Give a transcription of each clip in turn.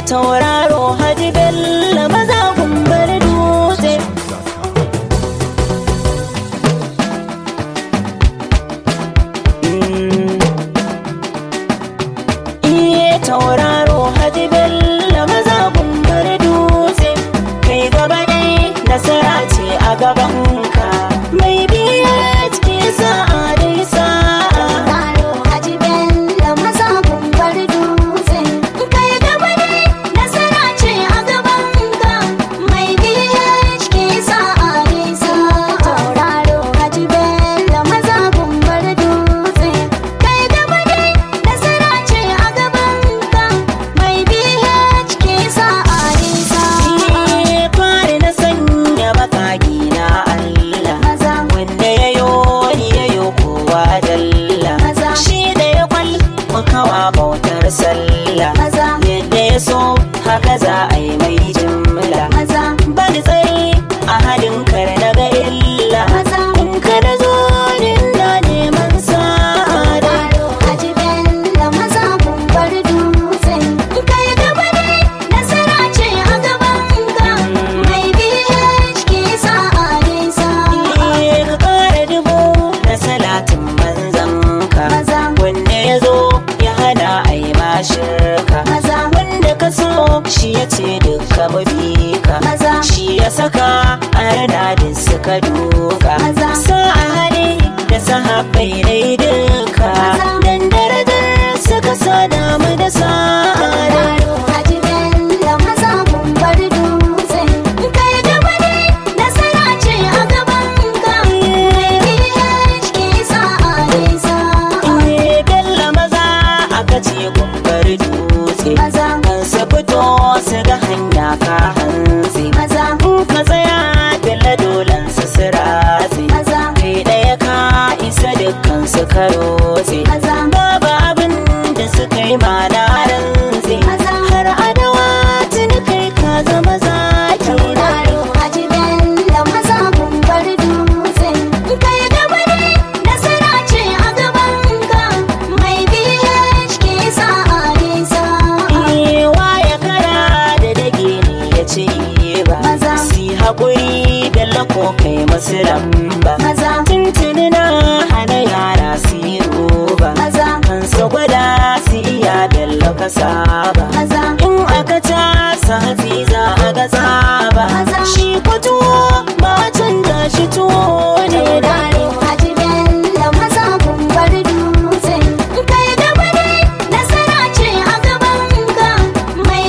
tauraro haji bello maza gumbar dutse iye tauraro haji bello maza gumbar dutse kai gaba dai nasara ce a gabanka mai biya cikin sa'a dai sa'a Karo Haji Bello maza gumbar dutse kai gaba ne nasara ce a gaban ka mai DHK sa'a ne sa'a Tauraro Haji Bello maza gumbar dutse kai gaba ne nasara ce a gaban ka mai DHK sa'a ne sa'a Iye fari na sanya bakaki na Allah Maza wanda ya yo ni ya yo kowa dalla Maza. shi da ya kwal makawa bautar sallah Maza. yadda ya so haka za a yi mai jimla maza bani tsayi a halin kar na ga illa Maza. in ka da zo ni na neman sa'ada Karo Haji Bello maza gumbar dutse kai gaba ne nasara ce a gaban ka mai BHK sa'a ne sa'a Iye ka kara dubu na salatin manzanka Maza. wanda ya zo ya hana a yi mashirka Maza. wanda ka so shi ya ce duka mabika Maza. shi ya saka a rana da suka duka Maza. sa'a hali da sahabbai dai duka Maza. dan darajar suka sa damu da sa'a Karo Haji Bello maza gumbar dutse kai gaba ne nasara ce a gaban ka mai BHK sa'a ne sa'a Iye bella maza aka ce gumbar dutse Maza. kan su fito su ga hanya ka hantsi maza in ka tsaya bella dolan su siratsi maza kai ɗaya ka isa dukkan su karotse Maza. babu abin da suka yi ma na rantsi Maza. har adawa tuni kai ka zama zaki na Tauraro Haji Bello maza gumbar dutse kai gaba ne nasara ce a gaban ka mai BHK sa'a ne sa'a Iwa ya kara da dage ne ya ce ba Maza. Si haƙuri bella ko kai masu lamba maza Tuntuni na hana yara su yi roba maza Kan su gwada su iya bello ka saba maza In aka ta sa hatsi za a ga tsaba Maza. Shi ko tuwo ba a canza shi tuwo ne da Tauraro Haji Bello maza gumbar dutse kai gaba ne nasara ce a gaban ka mai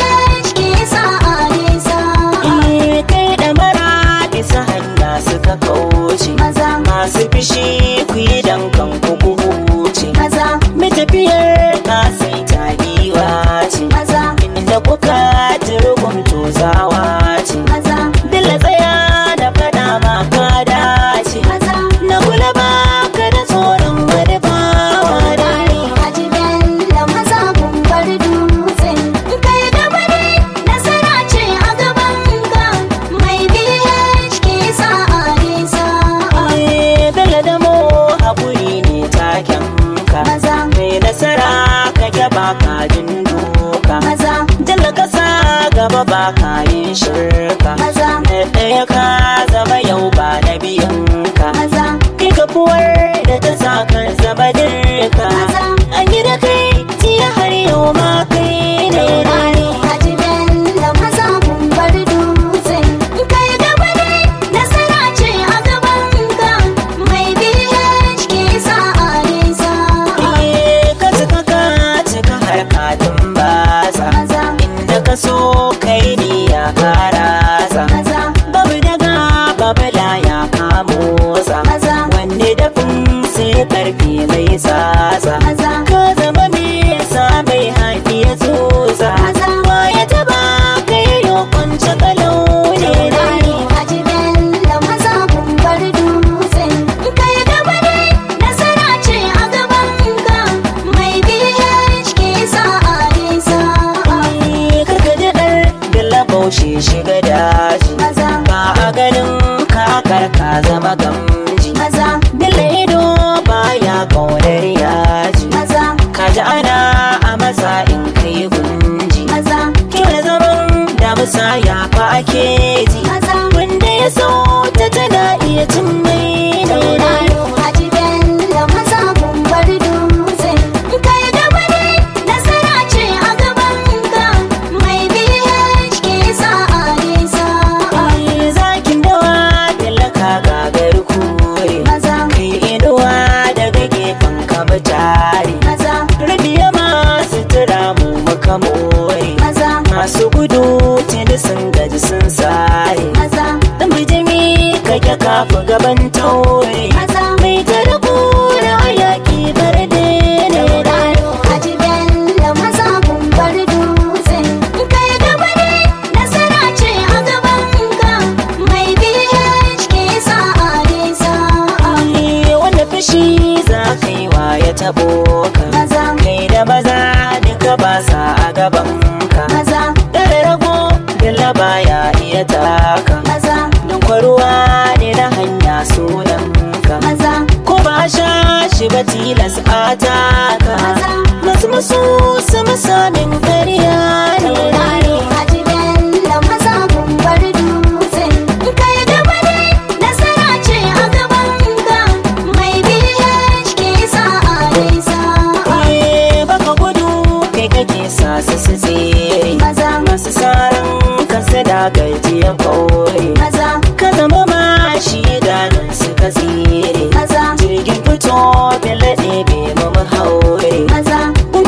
BHK sa'a ne sa'a Iye kai da mara bisa hanya suka kauce maza masu fishi ku yi dankan ku ku huce maza mai tafiyar ka sai ta giwa ce maza inda kuka turgun tozawa ce maza dilla tsaya da fada ma ka dace maza na kula ba ka da tsoron wani bawa da Tauraro Haji Bello maza gumbar dutse kai gaba ne nasara ce a gaban ka mai BHK sa'a ne sa'a Aye, Bello da mo haƙuri ne taken ka Maza. mai nasara ka gyaba ka jin doka maza Jalla kasa gaba ba ka yin shirka maza Na ɗaya ka zama yau ba na biyan ka maza Kai kafuwar da ta sa ka zama dirka Maza. An yi da kai jiya har yau ma kai ne Tauraro Haji Bello maza gumbar dutse kai gaba ne nasara ce a gaban ka mai BHK sa'a ne sa'a Iye ka cika ka cika har ka tumbatsa maza Inda ka so kai ni ya karasa maza Babu daga babu laya ka motsa maza Wanne dafin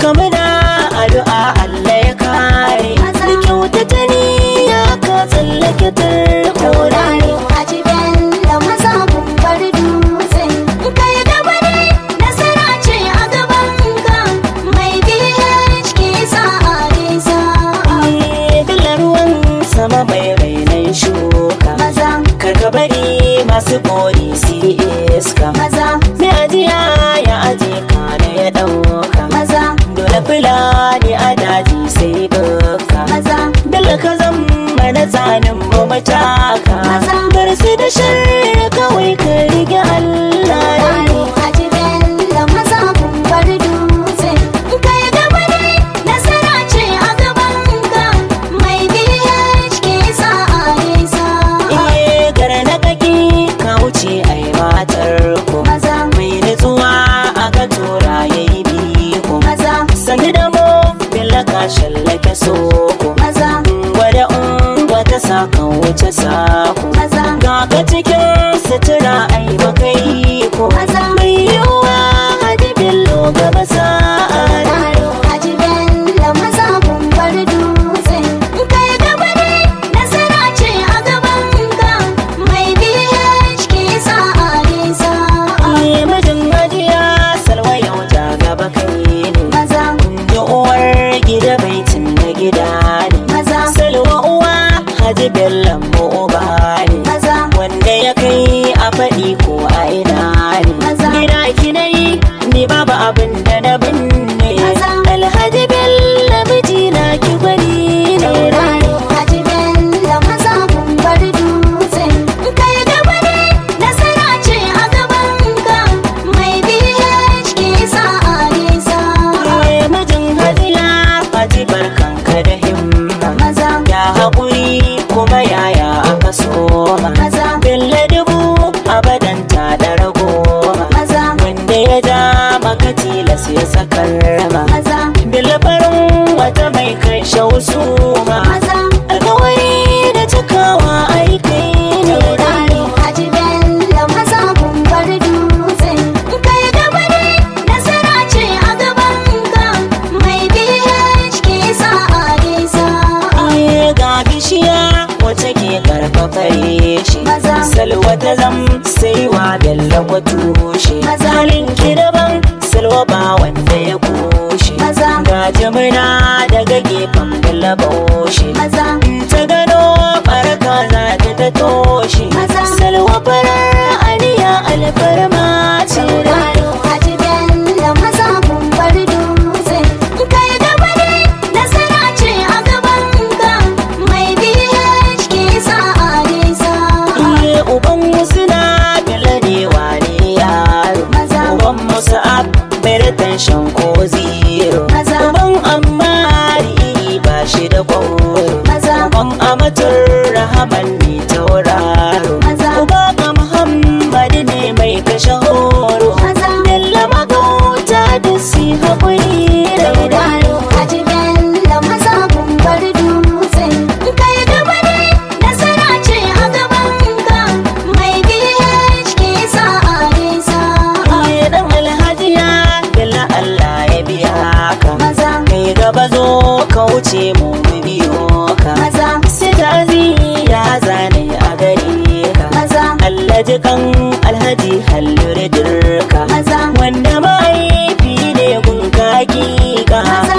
to muna addu'a Allah ya kare Maza. da kyautata niyya ka tsallake tarko tauraro a jiben da maza bar dutse kai gaba ne nasara ce a gaban ka mai BHK sa'a nisa Dala ruwan sama mai rainan shuka maza Kar ka bari masu bori su yi iska maza Mai ajiya ya aje ka da ya ɗauka maza Dole fulani a daji sai baka maza Dala ka zama na tsanin mu mataka Maza. Bar su da shirya kawai ka rige Allah tauraro a jiben da maza bar dutse kai gaba ne nasara ce a gaban ka mai BHK sa'a nisa Iye gara na kaki ka wuce ai matar ku maza mai nutsuwa aka tura ya yi biko maza sani da mu billa ka shallake soko maza gwada ungwa ta saka wuce sako maza ga ka cikin sutura ai baka yi ko Maza. mai yiwuwa hadi billo gaba sa'a Taro a jiben da maza bar dutse kai gaba ne nasara ce a gaban ka mai BHK sa'a nisa Iye mijin hajiya salwa yau ta gaba kai ne maza da uwar gida baitin na gida ne maza salwa uwa haji bellan mu uba ne maza wanda ya kai a faɗi ko a ina ne Maza. gida ki na yi ni babu abin da na binne Maza. alhaji bello miji na ki gwani ne Tauraro a jiben da maza bar dutse kai gaba ne nasara ce a gaban ka mai BHK sa'a nisa Iye mijin hajiya haji barkanka da himma maza ya haƙuri kuma yaya aka soma maza Bello dubu abadan ta ɗara goma maza wanda ya ja maka tilas ya sakar ma maza Bello farin wata mai kai shausu ma maza alkawari da cikawa aikai ne Tauraro a jiben da maza bar dutse kai gaba ne nasara ce a gaban ka mai BHK sa'a nisa Iye ga bishiya wacce ke karfafa shi Maza. salwa ta zam sai wa Bello kwa tushe Maza. halin ki daban salwa ba wanda ya kushe Maza. ga jimina daga gefen Bello baushe maza ta gano baraka za ta ta toshe Maza. salwa farar aniya alfarma ce Tauraro a jiben da maza bar dutse kai gaba ne nasara ce a gaban ka mai BHK sa'a nisa Iye uban wasu na bela ne wane yaro Maza. uban musu ab bai shan ko zero Maza. uban ammari ba shi da kwauro Maza. uban amatur rahaman ne tauraro Maza. uba ga muhammad ne mai kashe horo Maza. Bello magauta da si haƙuri da Tauraro a jiben da maza bar dutse kai gaba ne nasara ce a gaban ka mai BHK sa'a nisa Iye dan alhajiya Bello Allah ya biya ka maza kai gaba zo ka wuce mu mu biyo ka maza sai ta ya zane a gare ka maza Allah ji kan alhaji hallure dirka maza wanda mahaifi ne gun kaki ka Maza.